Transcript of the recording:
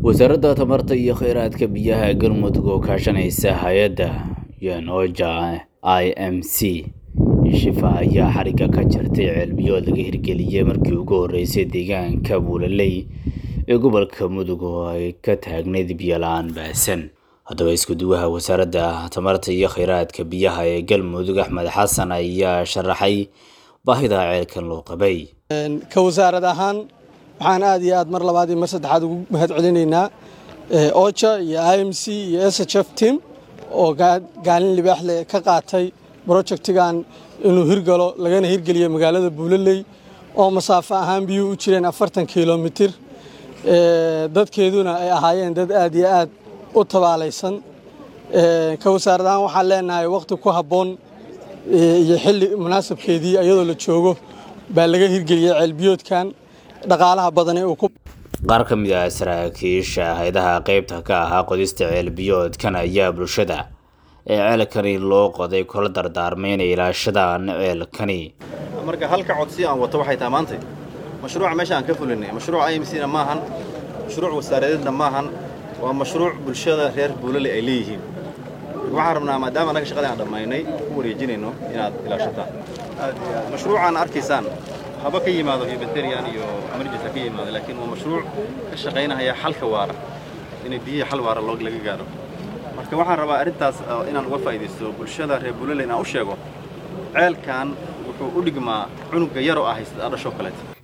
wasaaradda tamarta iyo kheyraadka biyaha galmudug oo kaashanaysa hay-adda yanoja i m c shifa ayaa xarigga ka jartay ceelbiyood laga hirgeliyey markii ugu horreysay deegaanka buulaley ee gobolka mudug oo ay ka taagnayd biyola-aan baasan haddaba isku-duwaha wasaaradda tamarta iyo kheyraadka biyaha ee galmudug axmed xasan ayaa sharaxay baahida ceelkan loo qabay ka wasaarad ahaan waxaan aad iyo aad mar labaad iyo mar saddexaad ugu mahad celinaynaa oja iyo i m c iyo s h f team oo gaalin libaax leh ka qaatay brojectigan inuu hirgalo lagana hirgeliyo magaalada buulaley oo masaafo ahaan biyuhu u jireen afartan kilomitir dadkeeduna ay ahaayeen dad aad iyo aad u tabaalaysan ka wasaarad ahaan waxaan leenahay wakhti ku habboon iyo xilli munaasabkeedii iyadoo la joogo baa laga hirgeliyey ceelbiyoodkan dhaqaalaha badane uu ku qaar ka mid ah saraakiisha haydaha qaybta ka ahaa qodista ceelbiyoodkan ayaa bulshada ee ceelkani loo qoday kula dardaarmay inay ilaashadaan ceelkani marka halka codsi aan wato waxay tahay maanta mashruuca meesha aan ka fulinay mashruuc i m c na maahan mashruuc wasaaradeedna maahan waa mashruuc bulshada reer buulale ay leeyihiin waxaan rabnaa maadaama annaga shaqada aan dhammaynay ku wareejinayno inaad ilaashataan mashruucaan arkaysaan haba ka yimaado humanitarian iyo emergency ka yimaado laakiin waa mashruuc ka shaqaynaya xalka waara inay biyihii xal waara laga gaaro marka waxaan rabaa arrintaas inaan uga faa'iidaysto bulshada reer buulale inaan u sheego ceelkan wuxuu u dhigmaa cunugga yaroo ah haysta dhashoo kaleeta